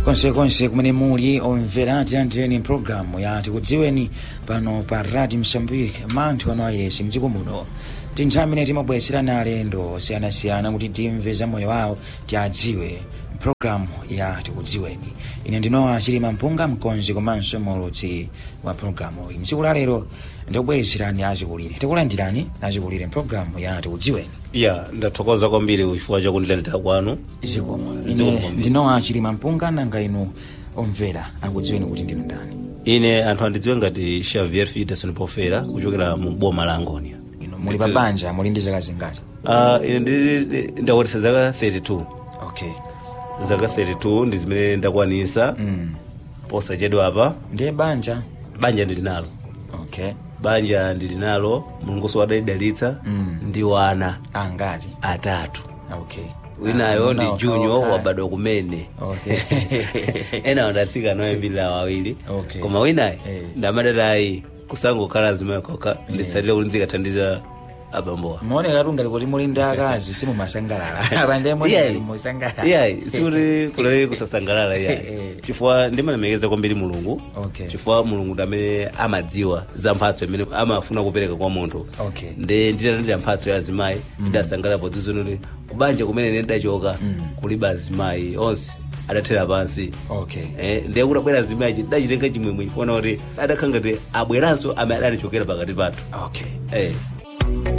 konsekonse kumene muli omvera tilandireni mpulogalamu ya tikudziweni pano pa radio msambike manthu amawayiresi mdziko muno ndi nthawi imene timabweretserana alendo osiyanasiyana kuti timve za moyo wawo tiadziwe mpulogalamu ya tikudziweni ine ndinowa chilima mpunga mkonzi komanso mulutsi wa pulogalamu iyi mtsiku la lero ndikubweretserani achikulire tikulandirani achikulire mpulogalamu ya tikudziweni ya ndathokoza kwambiri chifukwa chakundilandira kwanu zikomo Zikomo ine kwambiri. ndinowa chilima mpunga nanga inu omvera akudziweni kuti ndinu ndani ine anthu andidziwe ngati xavier fideson pofera kuchokera mu boma la angonia inu muli pa banja muli ndi zaka zingati uh, ine ndi- ndakwatisa zaka 32 okay zaka 32 ndi zimene ndakwanisa mm. posachedwa apa ndiye banja banja ndili nalo okay banja ndili nalo mulunguso wadalidalitsa Mm. ndi wana angati atatu okay winayo Ah, ndi unawo junyo kawakha. wabadwa kumene okay ena wadatsika noyambirira wawiri Okay. koma winayi Eh. ndamadatayi kusangokhala zimayi kokha nditsatira kuti ndizikathandiza abambowa muoneka tungati kuti muli ndi akazi simumasangalala apande Iyayi. muoneka musangalala iyayi sikuti kulali kusasangalala iyayi Eh. chifukwa ndimalemekeza kwambiri mulungu Okay. chifukwa mulungu ndi amene amadziwa za mphatso imene amafuna kupereka kwa munthu okay nde nditalandira mphatso ya azimayi ndidasangalala podzizonoti kubanja kumene ine ndidachoka Mm. kulibe azimayi onse adathera pansi okay Eh, ndiye kuti abwera azimayi ndachitenga chimwemwe kuona kuti adakhala ngati abweranso amene adatichokera pakati pathu okay Eh.